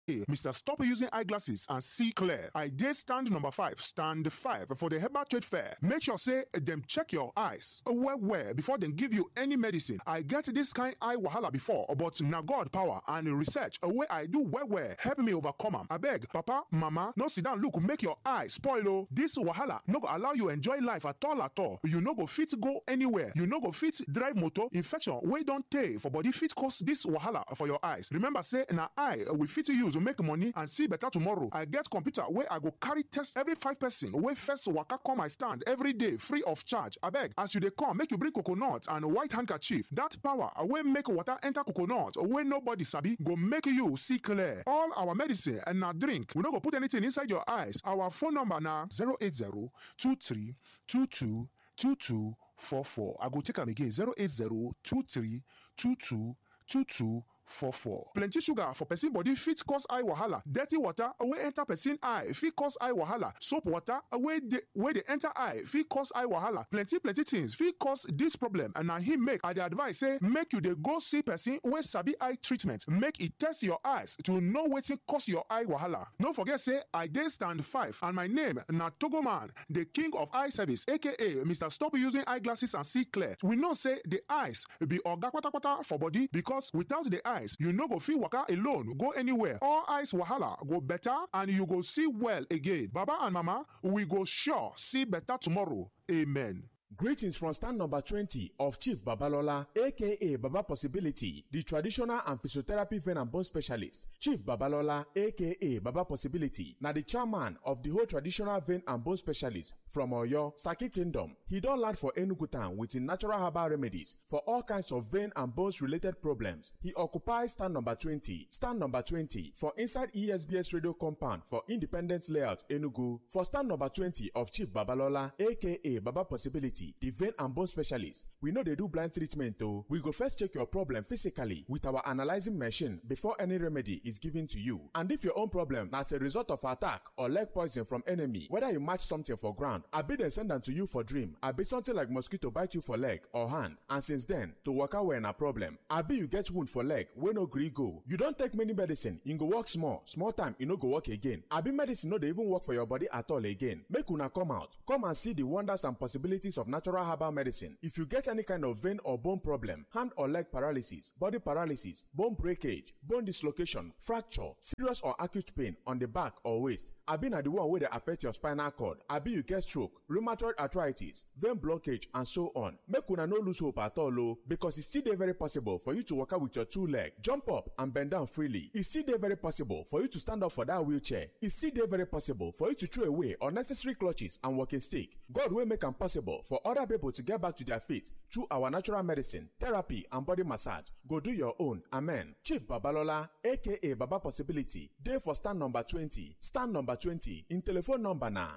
Mr. Stop using eyeglasses and see clear. I did stand number five, stand five for the Herbal Trade Fair. Make sure say them check your eyes well well before they give you any medicine. I get this kind eye wahala before, but na God power and research wey I do well well help me overcome am. Abeg, papa, mama, no sit down look make your eye spoil o. This wahala no go allow you enjoy life at all at all. You no go fit go anywhere. You no go fit drive motor. Infection wey don tey for body fit cause this wahala for your eyes. Remember say na eye we fit use make money and see better tomorrow. I get computer wey I go carry test every five person wey first waka come my stand every day free of charge. Abeg, as you dey come, make you bring coconut and white handkerchief. That power wey make water enter coconut wey nobody sabi go make you see clear. All our medicine and na drink. We no go put anything inside your eyes. Our phone number na 080 23 22 22 44. I go take am again 080 23 22 22 44. Plenty sugar for person body fit cause eye wahala. Dirty water wey enter person eye fit cause eye wahala. Soap water wey dey wey dey enter eye fit cause eye wahala. Plenty plenty things fit cause this problem and na him make I dey advise say make you dey go see person wey sabi eye treatment. Make e test your eyes to know wetin cause your eye wahala. No forget say I dey stand five and my name na Togoman, the king of eye service aka Mr. Stop using eyeglasses and see clear. We know say the eyes be oga kpatakpata for body because without the eye eyes you no go fit waka alone go anywhere all eyes wahala go better and you go see well again baba and mama we go sure see better tomorrow amen. Greetings from stand number 20 of Chief Babalola, aka Baba Possibility, the traditional and physiotherapy vein and bone specialist. Chief Babalola, aka Baba Possibility, na the chairman of the whole traditional vein and bone specialist from Oyo, Saki Kingdom. He don land for Enugu town with him natural herbal remedies for all kinds of vein and bones related problems. He occupies stand number 20, stand number 20 for inside ESBS radio compound for Independence Layout, Enugu. For stand number 20 of Chief Babalola, aka Baba Possibility, the vein and bone specialist. We know they do blind treatment though. We go first check your problem physically with our analyzing machine before any remedy is given to you. And if your own problem na as a result of attack or leg poison from enemy, whether you match something for ground, abi dem send am to you for dream, abi something like mosquito bite you for leg or hand, and since then, to waka well na problem. Abi you get wound for leg wey no gree go. You don take many medicine, e go work small, small time e no go work again. Abi medicine no dey even work for your body at all again. Make una come out, come and see the wonders and possibilities of natural herbal medicine. If you get any kind of vein or bone problem, hand or leg paralysis, body paralysis, bone breakage, bone dislocation, fracture, serious or acute pain on the back or waist, abi na the one wey dey affect your spinal cord, abi you get stroke, rheumatoid arthritis, vein blockage and so on. Make una no lose hope at all o because e still dey very possible for you to waka with your two leg, jump up and bend down freely. E still dey very possible for you to stand up for that wheelchair. E still dey very possible for you to throw away unnecessary clutches and walking stick. God wey make am possible for other people to get back to their feet through our natural medicine, therapy, and body massage. Go do your own. Amen. Chief Babalola, aka Baba Possibility, day for stand number 20. Stand number 20 in telephone number na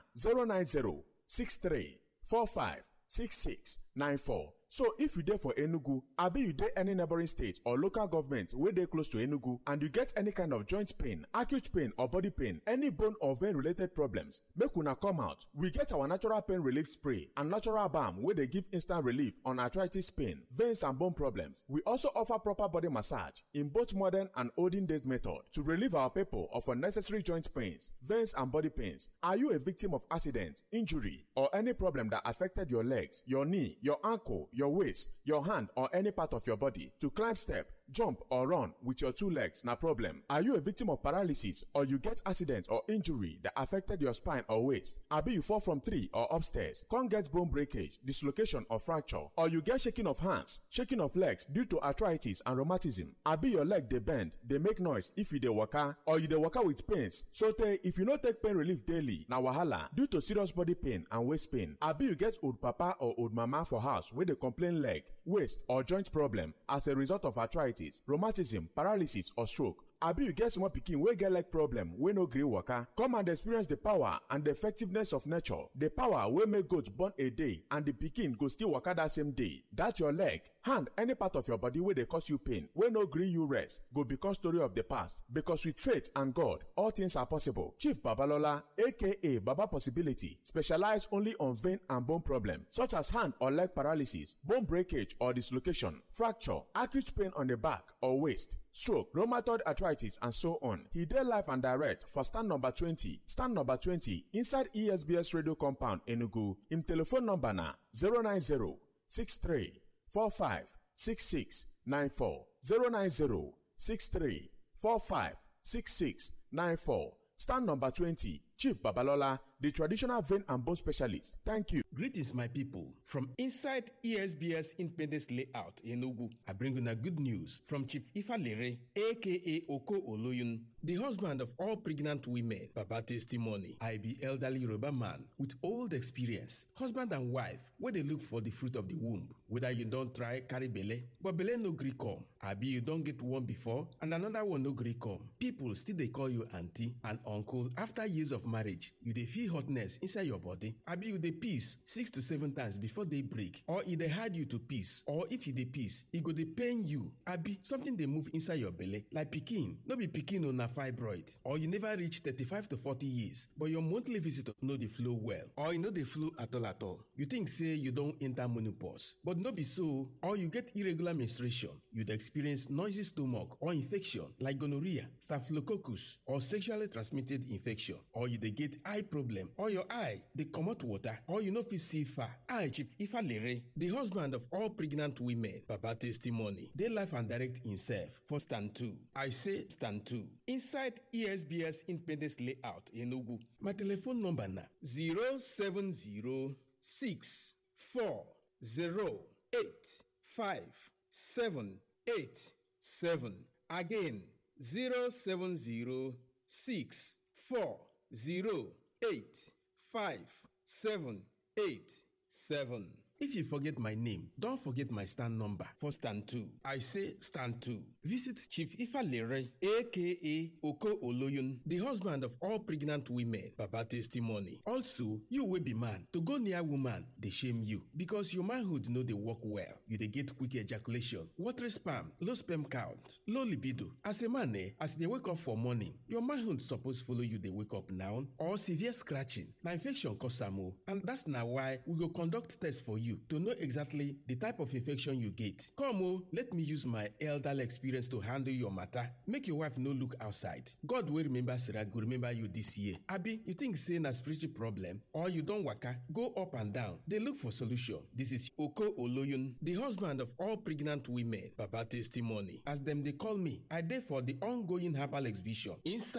090 63 45 66 94. So if you dey for Enugu, abi you dey any neighboring state or local government wey dey close to Enugu and you get any kind of joint pain, acute pain or body pain, any bone or vein related problems, make una come out. We get our natural pain relief spray and natural balm wey dey give instant relief on arthritis pain, veins and bone problems. We also offer proper body massage in both modern and olden days method to relieve our people of unnecessary joint pains, veins and body pains. Are you a victim of accident, injury or any problem that affected your legs, your knee, your ankle, your waist, your hand, or any part of your body to climb step, jump, or run with your two legs, na problem. Are you a victim of paralysis or you get accident or injury that affected your spine or waist? Abi you fall from tree or upstairs, come get bone breakage, dislocation or fracture, or you get shaking of hands, shaking of legs due to arthritis and rheumatism. Abi your leg dey bend, dey make noise if you dey waka, or you dey waka with pains. So tey if you no take pain relief daily, na wahala due to serious body pain and waist pain. Abi you get old papa or old mama for house wey dey complain leg, waist or joint problem as a result of arthritis, rheumatism, paralysis or stroke. abi you get small pikin wey get leg problem wey no gree waka come and experience the power and the effectiveness of nature the power wey make goat born a day and the pikin go still waka that same day that your leg hand any part of your body wey dey cause you pain wey no gree you rest go become story of the past because with faith and god all things are possible chief babalola aka baba possibility specialize only on vein and bone problem such as hand or leg paralysis bone breakage or dislocation fracture acute pain on the back or waist stroke, rheumatoid arthritis, and so on. He dey live and direct for stand number 20, stand number 20 inside ESBS radio compound Enugu. Him telephone number na 090 63 45 66 94 090 63 45 66 94. Stand number 20, Chief Babalola, the traditional vein and bone specialist. Thank you. Greetings, my people. From inside ESBS Independence Layout in Ogu, I bring you a good news from Chief Ifa Lere, aka Oko Oloyun, the husband of all pregnant women. Baba testimony. I be elderly Yoruba man with old experience, husband and wife, where they look for the fruit of the womb. Whether you don't try carry belle, but belle no gree come. Abi you don't get one before and another one no gree come. People still they call you auntie and uncle after years of marriage. You dey feel hotness inside your body. Abi you dey piss six to seven times before they break. Or e dey hard you to piss. Or if you dey piss, e go dey pain you. Abi something dey move inside your belly like pikin. No be pikin o na fibroid. Or you never reach thirty-five to forty years but your monthly visitor no dey flow well. Or e no dey flow at all at all. You think say you don enter menopause but no be so. Or you get irregular menstruation. You dey experience noisy stomach or infection like gonorrhea, staphylococcus or sexually transmitted infection. Or you dey get eye problem or your eye dey comot water or you no fit see far. I Chief Ifa Lere, the husband of all pregnant women, Baba testimony, dey life and direct himself for stand two. I say stand two. Inside ESBS Independence Layout in Enugu. My telephone number na 070 six four zero eight five seven eight seven again zero seven zero six four zero eight five seven eight seven. If you forget my name, don't forget my stand number for stand two. I say stand two. Visit Chief Ifa Lere, aka Oko Oloyun, the husband of all pregnant women. Baba testimony. Also, you will be man. To go near woman, they shame you because your manhood know they work well. You they get quick ejaculation, watery sperm, low sperm count, low libido. As a man, eh, as they wake up for morning, your manhood suppose follow you. They wake up now or severe scratching. Now infection cause am o, and that's now why we go conduct test for you to know exactly the type of infection you get. Come o, let me use my elderly experience to handle your matter. Make your wife no look outside. God will remember Sarah go remember you this year. Abi, you think say na spiritual problem or you don waka go up and down dey look for solution. This is Oko Oloyun, the husband of all pregnant women. Baba testimony. As dem dey call me, I dey for the ongoing herbal exhibition inside